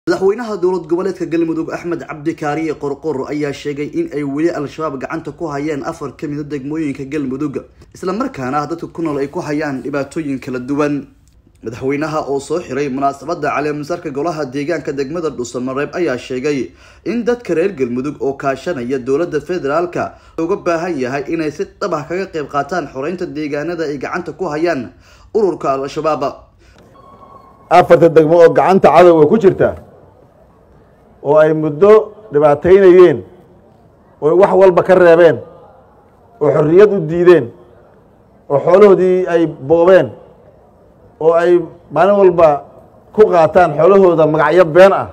madaxweynaha dowlad goboleedka galmudug axmed cabdi kaariye qorqor ayaa sheegay in ay weli al-shabaab gacanta ku hayeen afar ka mida degmooyinka galmudug islamarkaana dadka ku nool ay ku hayaan dhibaatooyin kala duwan madaxweynaha oo soo xiray munaasabada caleemasarka golaha deegaanka degmada dhuusamareeb ayaa sheegay in dadka reer galmudug oo kaashanaya dowlada federaalka uga baahan yahay inay si dhab ah kaga qeyb qaataan xoreynta deegaanada ay gacanta ku hayaan ururka al-shabaab afarta degmo oo gacanta cadowga ku jirta oo ay muddo dhibaataynayeen oo wax walba ka reebeen oo xorriyad u diideen oo xoolahoodii ay boobeen oo ay maalin walba ku qaataan xoolahooda magacyo been ah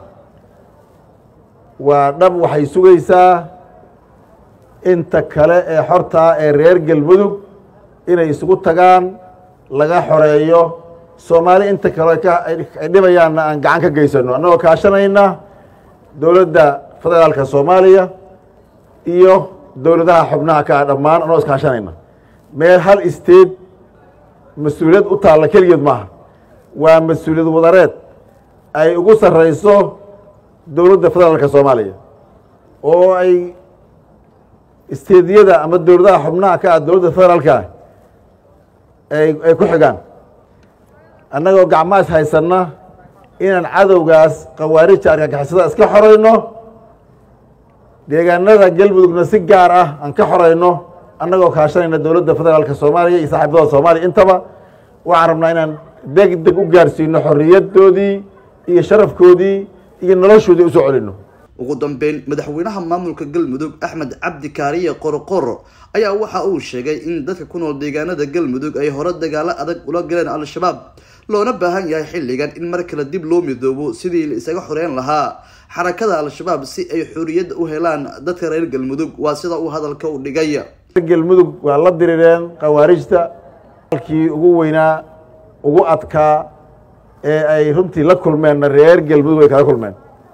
waa dhab waxay sugaysaa inta kale ee xortaa ee reer galmudug inay isugu tagaan laga xoreeyo soomaali inta kale ay dhibayaanna aan gacan ka geysano annagoo kaashanayna dowladda federaalka soomaaliya iyo dowladaha xubnaha ka ah dhammaan annagoo iskaashanayna meel hal state mas-uuliyad u taalla keligeed maaha waa mas-uuliyad wadareed ay ugu sarreyso dowladda federaalka soomaaliya oo ay isteediyada ama dowladaha xubnaha ka ah dowladda federaalka ay ay ku xigaan annagoo gacmaas haysanna inaan cadowgaas khawaarija argagixisada iska xorayno deegaanada galmudugna si gaar ah aan ka xorayno annagoo kaashanayna dowladda federaalka soomaaliya iyo saaxiibadooda soomaaliya intaba waxaan rabnaa inaan deg deg u gaarsiino xorriyadoodii iyo sharafkoodii iyo noloshoodii usoo celino ugu dambeyn madaxweynaha maamulka galmudug axmed cabdi kaariye qorqor ayaa waxa uu sheegay in dadka ku nool deegaanada galmudug ay hore dagaalo adag ula galeen al-shabaab loona baahan yahay xilligan in mar kale dib loo midoobo sidii la isaga xoreyn lahaa xarakada al-shabaab si ay xorriyad u helaan dadka reer galmudug waa sida uu hadalka u dhigay galmudug waa la dirireen khawaarijta alkii ugu weynaa ugu adkaa ee ay runtii la kulmeenna reer galmudug ay kala kulmeen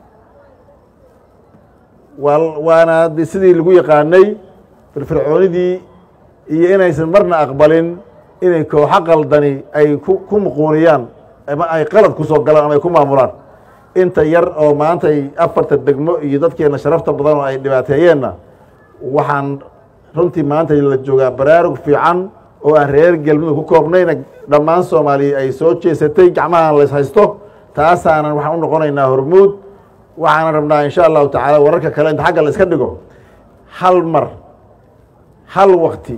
waa waana sidii lagu yaqaanay firfircoonidii iyo inaysan marna aqbalin inay kooxo qaldani ay ku muquuniyaan ama ay qalad ku soo galaan ama ay ku maamulaan inta yar oo maanta ay afarta degmo iyo dadkeena sharafta badan oo ay dhibaateeyeenna waxaan runtii maanta la joogaa baraarug fiican oo aan reer galmudug ku koobnayna dhammaan soomaaliya ay soo jeesatay gacmahaan lays haysto taasaanan waxaan u noqonaynaa hormuud waxaanan rabnaa insha allahu tacaala wararka kale inta xagga la iska dhigo hal mar hal wakti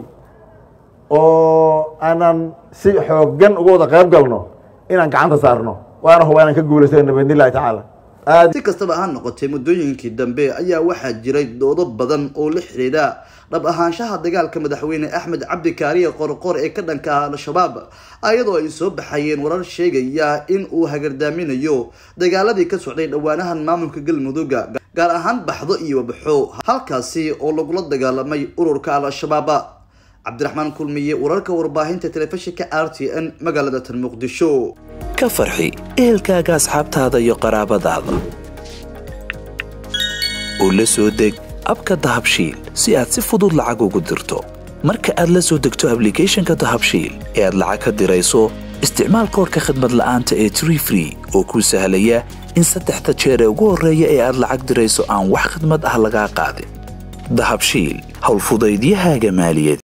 oo aanan si xooggan uga wada qayb galno inaan gacanta saarno waana huba inaan ka guulaysana biidn illahi tacaala si kastaba ha noqotay muddooyinkii dambe ayaa waxaa jiray doodo badan oo la xidhiidha dhab ahaanshaha dagaalka madaxweyne axmed cabdi kaariye qorqor ee ka dhanka ah al-shabaab ayadoo ay soo baxayeen warar sheegaya in uu hagardaaminayo dagaaladii ka socday dhowaanahan maamulka galmudugga gaar ahaan baxdo iyo wabaxo halkaasi oo lagula dagaalamay ururka al-shabaab cabdiraxmaan kulmiye wararka warbaahinta telefishinka r t n magaalada tan muqdisho ka farxi ehelkaaga asxaabtaada iyo qaraabadaada oo la soo deg abka dahabshiil si aad si fudud lacag ugu dirto marka aad la soo degto ablicathonka dahabshiil ee aad lacag ka dirayso isticmaal koorka khadmad la'aanta ee tree free oo kuu sahlaya in saddexda jeer ee ugu horreeya ee aad lacag dirayso aan wax khidmad ah lagaa qaadin dahabshiil howlfudaydiyahaaga maaliyaed